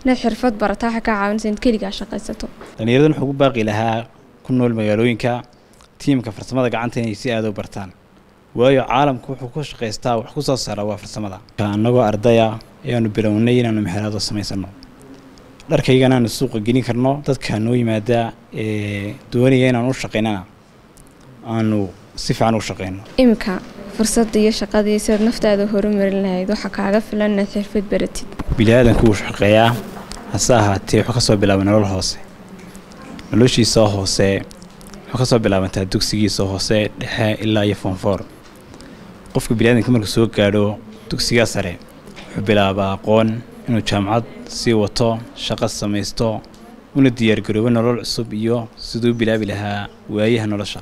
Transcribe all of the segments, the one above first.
inaad xirfad barataa waxay kaa caawinaysa inaad keligaa shaqaysato dhallinyaradan wuxuu ku baaqi lahaa ku nool magaalooyinka tiimka farsamada gacanta inay si aada u bartaan waayo caalamku wuxuu ku shaqaystaa wax ku soo saara waa farsamada annagoo ardaya ayaanu bilownay inaanu mexeraado samaysano dharkaygana aanu suuqa gelin karno dadka noo yimaada ee doonaya inaanu u shaqaynana aanu si fiican u shaqayno imika fursadda iyo shaqadii sidaad naftaada horumarin lahayd waxaa kaaga filan inaad xirfad baratid bili-aadanku wuu shaqeeyaa hase ahaatee wuxuu kasoo bilaabay nolol hoose noloshiisoo hoose wuxuu kasoo bilaabantaa dugsigiisa hoose dhexe ilaa iyo foonfoor qofka bili-aadanka markuu soo gaadho dugsigaa sare wuxuu bilaabaa aqoon inuu jaamacad sii wato shaqo samaysto una diyaargaroobo nolol cusub iyo siduu u bilaabi lahaa waayaha nolosha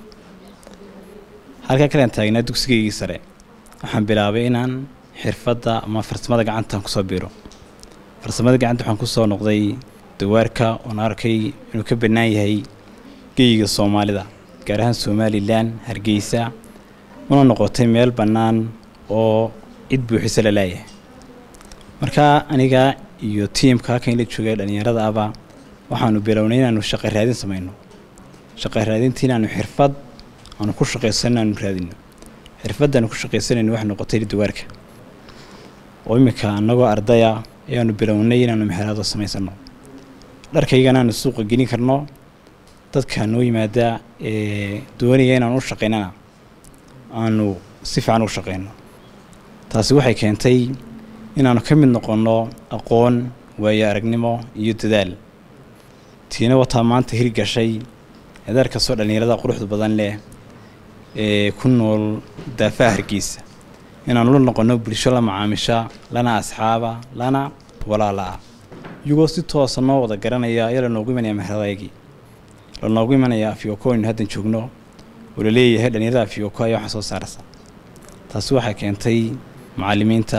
halkaa kalean taagnaa dugsigaygii sare waxaan bilaabay inaan xirfadda ama farsamada gacantaan kusoo biiro farsamada gacanta waxaan kusoo noqday dawaarka oon arkay inuu ka bannaan yahay geyiga soomaalida gaar ahaan somalilan hargeysa una noqotay meel bannaan oo cid buuxisa la laayahay markaa aniga iyo tiimka halkan la joogay dhallinyarada aba waxaanu bilownay inaanu shaqo raadin samayno shaqo raadintii inaanu xirfad aanu ku shaqaysan aanu raadino xirfaddaanu ku shaqaysanayno waxay noqotay dawaarka oo iminka annagoo ardaya ayaanu bilownay inaanu mexeraado samaysano dharkaygana aanu suuqa gelin karno dadka noo yimaada ee doonaya inaanu u shaqaynana aanu si fiican u shaqayno taasi waxay keentay inaanu ka mid noqonno aqoon waayo aragnimo iyo dadaal tiina wataa maanta hirgashay eedaar kastoo dhallinyarada quruxda badan leh ee ku nool daafaha hargeysa inaanu la noqonno bulsho la macaamisha lana asxaaba lana walaala ah iyagoo si toosa noo wada garanaya ayaa lanoogu imanaya meheradaygii lanoogu imanaya afyoko aynu haddan joogno oo la leeyahay dhallinyarada afyoko ayaa waxa soo saaraysa taasi waxay keentay macallimiinta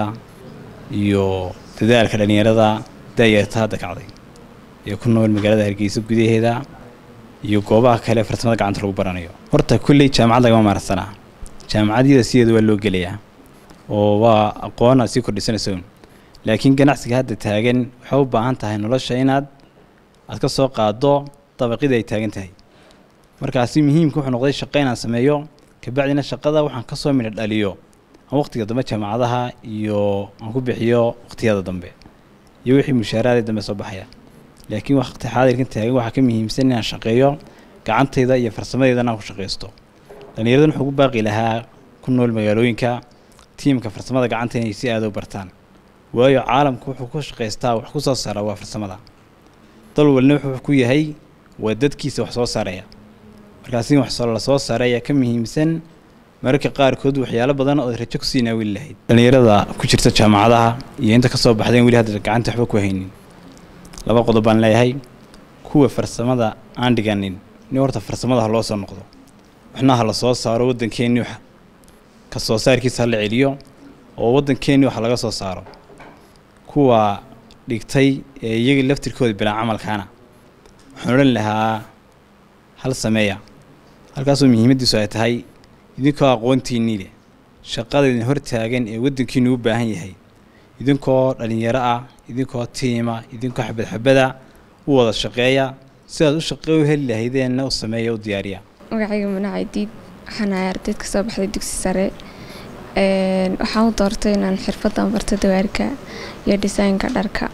iyo dadaalka dhallinyarada daayarta hadda kacday ee ku nool magaalada hargeysa gudaheeda iyo goobaha kale farsamada gacanta lagu baranayo horta kulley jaamacad lagama maarsanaa jaamacadyada sideeda waa loo gelayaa oo waa aqoona sii kordhisanayso laakiin ganacsiga hadda taagan waxay u baahan tahay nolosha inaad aad ka soo qaado dabaqida ay taagan tahay markaasi muhiimka wuxuu noqday shaqo inaan sameeyo kabacdina shaqada waxaan ka soo midha dhaliyo aan waqtiga dambe jaamacadaha iyo aan ku bixiyo waqtiyada dambe iyo wixii mushaaraadii dambe soo baxaya laakiin waqti xaadirkan taagan waxaa ka muhiimsan inaan shaqeeyo gacantayda iyo farsamadeydana aan ku shaqaysto dhallinyaradan wuxuu ku baaqi lahaa ku nool magaalooyinka tiimka farsamada gacanta inay si aada u bartaan waayo caalamku wuxuu ku shaqaystaa wax ku soo saara waa farsamada dal walna wuxuu ku yahay waa dadkiisa wax soo saaraya markaasi wax la soo saaray ayaa ka muhiimsan mararka qaarkood waxyaalo badan oo rajo kusii naawili lahayd dhallinyarada ku jirta jaamacadaha iyo inta kasoo baxdeen weli hadda gacanta waxba ku haynin laba qodob baan leeyahay kuwa farsamada aan dhiganin in horta farsamada ha loo soo noqdo waxna ha la soo saaro waddankeennii wax ka soo saarkiisa ha la celiyo oo waddankeennii wax laga soo saaro kuwa dhigtay ee iyaga laftirkooda bilaa camalkaana waxaan odhan lahaa hal sameeya halkaasoo muhiimaddiisu ay tahay idinkoo aqoontiinnii leh shaqada idin hor taagan ee waddankiinu u baahan yahay idinkoo dhallinyaro ah idinkoo tiima idinkoo xabad xabada u wada shaqeeya sidaad u shaqee u heli lahaydeenna u sameeya u diyaariya magacayga manacaydiid waxaan ahay ardayd ka soo baxday dugsi sare waxaan u doortay inaan xirfadan barto dawaarka iyo dhisaynka dharka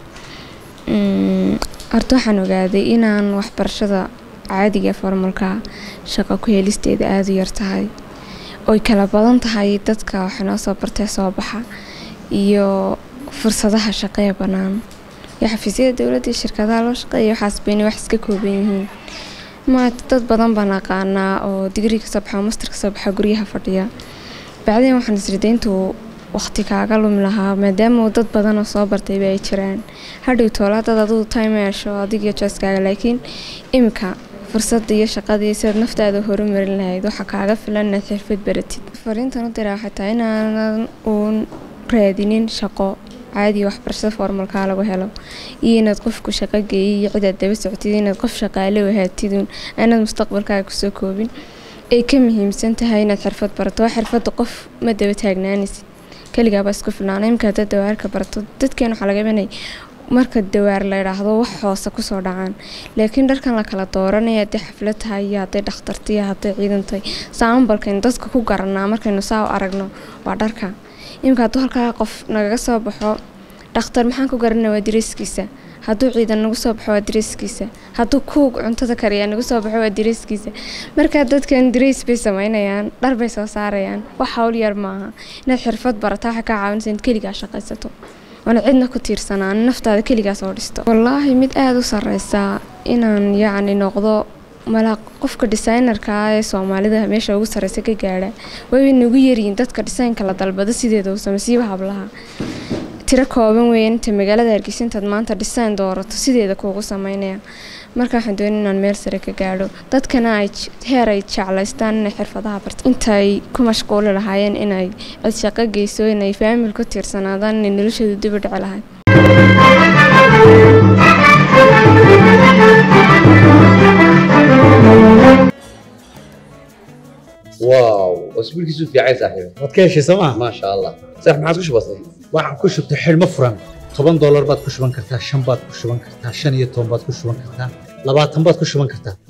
horta waxaan ogaaday inaan waxbarashada caadiga formalka shaqo ku helisteeda aada u yar tahay oy kala badan tahay dadka waxinoo soo bartee soo baxa iyo fursadaha shaqee bannaan iyo xafiisyada dowladda iyo shirkadaha loo shaqeeya waxaas bayna wax iska kooban yihiin maata dad badan baan aqaanaa oo digrii kasoo baxa oo master kasoo baxa guryaha fadhiya bacdeen waxaan isriday intuu waqti kaaga lumi lahaa maadaama dad badanoo soo bartayba ay jiraan hadhow toolaa dad aduu time yeesho adigiyo jooskaaga laakiin imika fursadda iyo shaqadii sidaad naftaada horumarin lahayd waxaa kaaga filan inaad xirfad baratid fariintan u diraa xataa inaanan uun raadinin shaqo caadiya waxbarashada formalkaa lagu helo iyo inaad qofku shaqo geeyay iyo cidaad daba socotid inaad qof shaqaale wahaatidun aanaad mustaqbalkaaga kusoo koobin ay ka muhiimsan tahay inaad xirfad barato waa xirfadda qof ma daba taagnaanaysid keligaabaa isku filnaana imika haddaad dawaarka barato dadkeen waxaa laga inay marka dawaar la idhaahdo wax hoose kusoo dhacaan laakiin dharkan la kala dooranaya haddii xaflad tahay iyo hadday dhakhtarta iyo hadday ciidan tahay saambalkaynu dadka ku garanaa markaynu saa u aragno waa dharka iminka hadduu halkaa qof nagaga soo baxo dhakhtar maxaan ku garanaa waa diriiskiisa hadduu ciidan nagu soo baxo waa diriiskiisa hadduu kuug cuntada kariyaa nagu soo baxo waa diriiskiisa markaa dadkan diriis bay sameynayaan dhar bay soo saarayaan wax hawl yar maaha inaad xirfad barataa waxay kaa caawinaysa inaad keligaa shaqaysato oona cidna ku tiirsanaan naftaada keligaa soo dhisto wallaahi mid aada u sareysaa inaan yacni noqdo mala qofka designerka ah ee soomaalida meesha ugu sareysa ka gaadha way nagu yaryihiin dadka dhisaynka la dalbado sideeda uu sameysiiba hablaha tiro kooban weeye inta magaalada hargeysa intaad maanta design doorato sideeda kuugu sameynaya marka waxaan doonay inaan meel sare ka gaadho dadkana ay heer ay jeclaystaan inay xirfadaha barta intay ku mashquuli lahaayeen inay cid shaqo geyso inay faamil ku tiirsanaadaan inay noloshooda dib u dhici lahayd واو اسبوعك في عايز صاحبي waad ka heshay sooma ما شاء الله صح ما عاد كش بسيط waxaan ku shubtay xidhmo furan toban doolar baad ku shuban kartaa shan baad ku shuban kartaa shan iyo toban baad ku shuban kartaa labaatan baad ku shuban kartaa